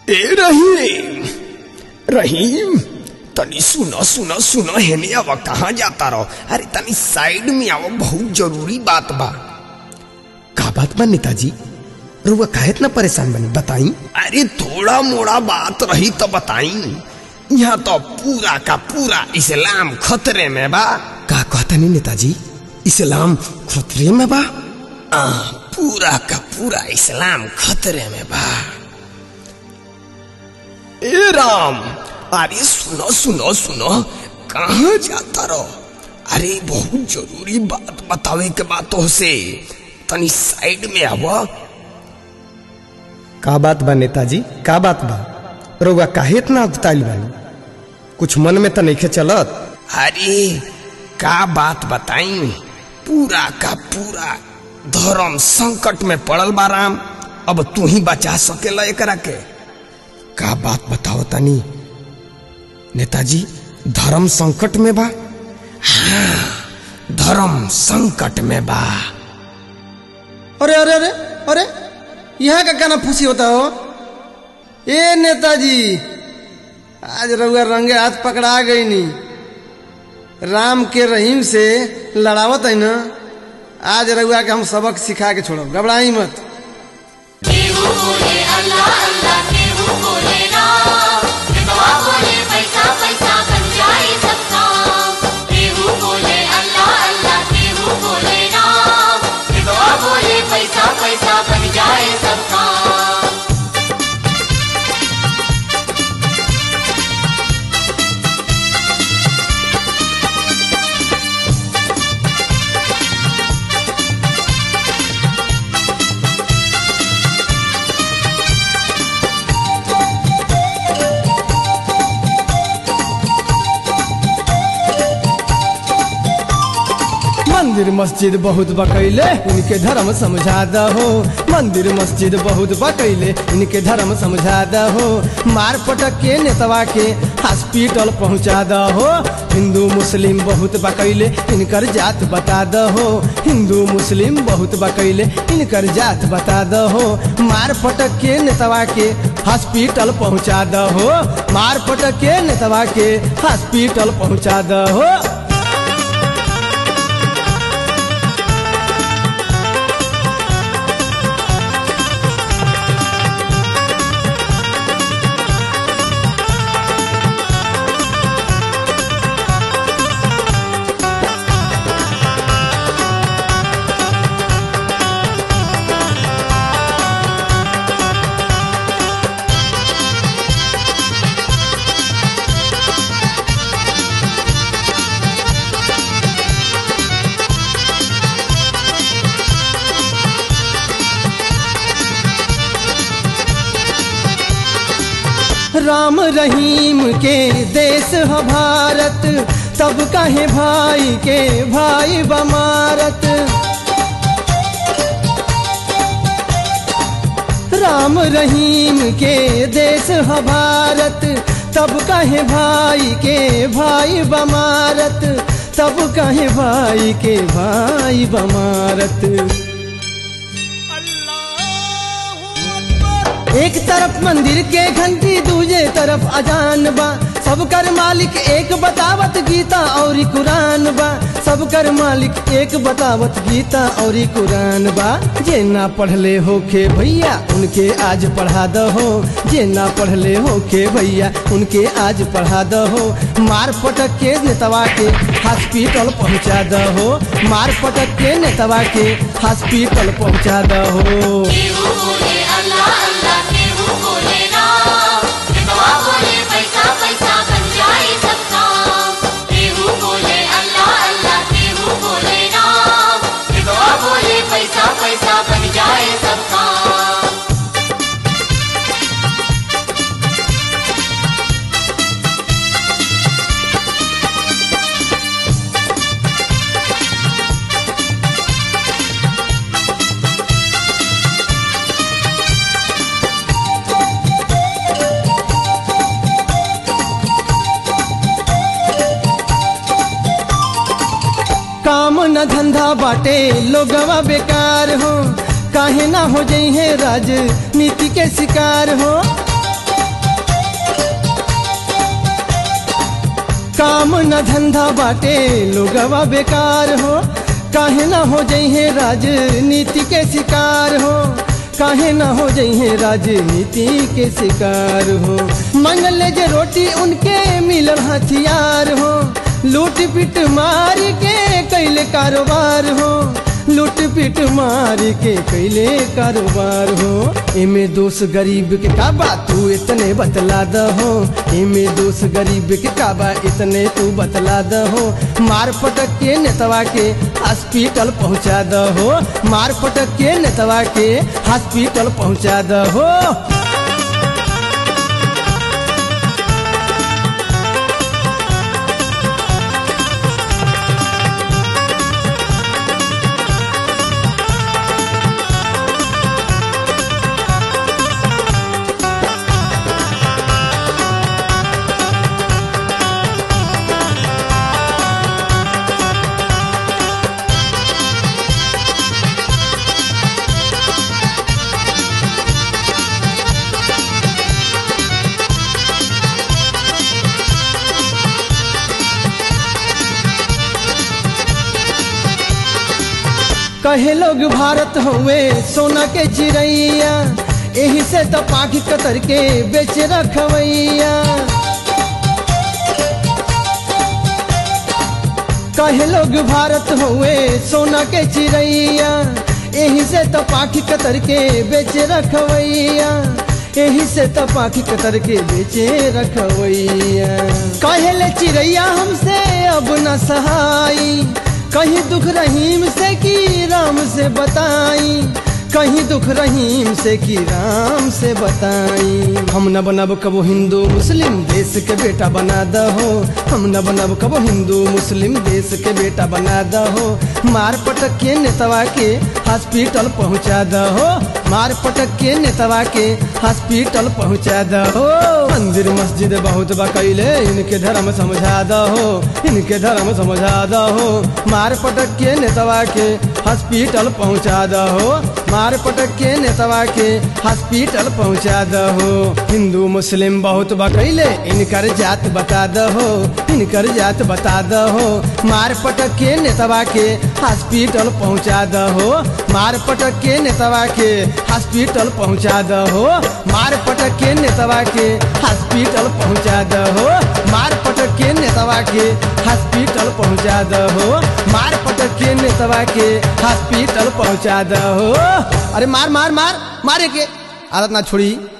ए रहीम रहीम तनी सुनो सुनो सुनो हेने अब कहाँ जाता रहो अरे तनी साइड में आओ बहुत जरूरी बात बा का बात बा नेताजी रुआ काहे इतना परेशान बनी बताई अरे थोड़ा मोड़ा बात रही तो बताई यहाँ तो पूरा का पूरा इस्लाम खतरे में बा का कहता नहीं नेताजी इस्लाम खतरे में बा आ, पूरा का पूरा इस्लाम खतरे में बा ए राम अरे सुनो सुनो सुनो कहाँ जाता रहो अरे बहुत जरूरी बात बतावे के बात हो से तनी साइड में आवा का बात बा नेताजी का बात बा रउआ काहे इतना अगताइल बानी कुछ मन में तो नहीं चलत अरे का बात बताई पूरा का पूरा धर्म संकट में पड़ल बा राम अब तू ही बचा सकेला एकरा के का बात बताओ तनी नेताजी धर्म संकट में बा हाँ धर्म संकट में बा अरे अरे अरे अरे यहाँ का गाना फूसी होता हो ए नेताजी आज रउआ रंगे हाथ पकड़ा गई नी राम के रहीम से लड़ावत है ना आज रउआ के हम सबक सिखा के छोड़ब घबराई मत केहू बोले अल्लाह अल्लाह केहू बोले राम विधवा बोले पैसा पैसा बन जाए सब काम केहू बोले अल्लाह अल्लाह केहू बोले राम विधवा बोले पैसा पैसा बन जाए सब काम मंदिर मस्जिद बहुत बकैले इनके धर्म समझा दहो मंदिर मस्जिद बहुत बकैले इनके धर्म समझा दहो मार पटक के नेतवा के हॉस्पिटल पहुंचा दहो हिंदू मुस्लिम बहुत बकैले इनकर जात बता दहो हिंदू मुस्लिम बहुत बकैले इनकर जात बता दहो मार पटक के नेतवा के हॉस्पिटल पहुंचा दहो मार पटक के नेतवा के हॉस्पिटल पहुंचा दहो राम रहीम के देश ह भारत तब कहे भाई के भाई बमारत राम रहीम के देश ह भारत तब कहे भाई के भाई बमारत तब कहे भाई के भाई बमारत एक तरफ मंदिर के घंटी दूजे तरफ अजान बा सब कर मालिक एक बतावत गीता और कुरान बा सब कर मालिक एक बतावत गीता और कुरान बा जे ना पढ़ले होके भैया उनके आज पढ़ा दहो जे ना पढ़ले होके भैया उनके आज पढ़ा दहो मार पटक के नेतवा के हॉस्पिटल पहुंचा दहो मार पटक के नेतवा के हॉस्पिटल पहुंचा दहो केहू बोले अल्लाह अल्लाह केहू बोले राम विधवा बोले पैसा पैसा बन जाए सब काम केहू बोले अल्लाह अल्लाह केहू बोले राम विधवा बोले पैसा पैसा बन जाए सब काम काम न धंधा बाटे लोगवा बेकार हो काहे ना हो जई है राजनीति के शिकार हो काम न धंधा बाटे लोगवा बेकार हो काहे न हो जइहे राजनीति के शिकार हो काहे न हो जइहे राजनीति के शिकार हो मंगल जे रोटी उनके मिलल हथियार हो लूट पिट मार के कैले कारोबार हो लूट पिट मार के कैले कारोबार हो एमे दोष गरीब के का बा तू इतने बतला दहो एमे दोष गरीब के का बा इतने तू बतला दहो मार पटक के नेतवा के हॉस्पिटल पहुंचा दहो मार पटक के नेतवा के हॉस्पिटल पहुंचा दहो कहे लोग भारत हुए सोना के चिड़ैया यही से तो पाखी कतर के बेच रखवैया कहे लोग भारत हुए सोना के चिड़ैया यही से तो पाखी कतर के बेच रखवैया यही से तो पाखी कतर के बेचे रखवैया कहेले चिड़ैया हमसे अब न सहाई कहीं दुख रहीम से की राम से बताई कहीं दुख रहीम से की राम से बताई हम न बनब कबो हिंदू मुस्लिम देश के बेटा बना दहो हम न बनब कबो हिंदू मुस्लिम देश के बेटा बना दहो मार पटक के नेतवा के हॉस्पिटल पहुंचा दहो मार पटक के नेतवा के हॉस्पिटल पहुंचा दहो मंदिर मस्जिद बहुत बकैले इनके धर्म समझा दहो इनके धर्म समझा दहो मार पटक के नेतवा के हॉस्पिटल पहुंचा दहो मार पटक के नेतवा के हॉस्पिटल पहुंचा दहो हिंदू मुस्लिम बहुत बकैले इनकर जात बता दहो इनकर जात बता दहो मार पटक के नेतवा के हॉस्पिटल पहुंचा दहो मार पटक के नेतवा के हॉस्पिटल पहुंचा दहो मार पटक के नेतवा के हॉस्पिटल पहुंचा दहो मार पटक के नेतवा के हॉस्पिटल पहुंचा दहो मार पटक के नेतवा के हॉस्पिटल पहुंचा दहो अरे मार मार मार मारे के आदत ना छोड़ी